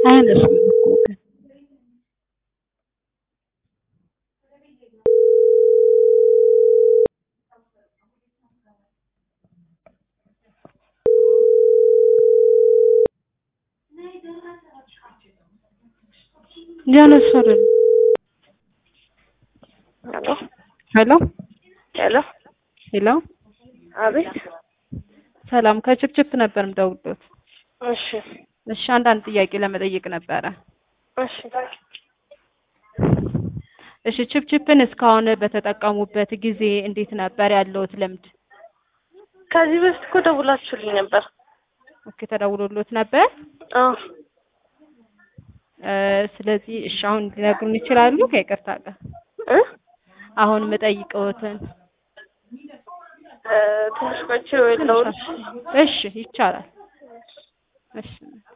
አያነሱም እኮ ግን እያነሱ አይደለም። ሄሎ ሄሎ ሄሎ ሄሎ አቤት ሰላም ከችፕችፕ ነበር የምደውልዎት። እሺ እሺ አንዳንድ ጥያቄ ለመጠየቅ ነበረ። እሺ እሺ ችፕችፕን እስካሁን በተጠቀሙበት ጊዜ እንዴት ነበር ያለውት ልምድ? ከዚህ በፊት እኮ ደውላችሁልኝ ነበር ኦኬ ተደውሎሎት ነበር? አዎ እ ስለዚህ እሺ አሁን ሊነግሩን ይችላሉ? ከይቅርታ ጋር እ አሁን የምጠይቀዎትን እ ትንሽ ቆይቼ ወይ ልደውልልሽ እሺ ይቻላል። እሺ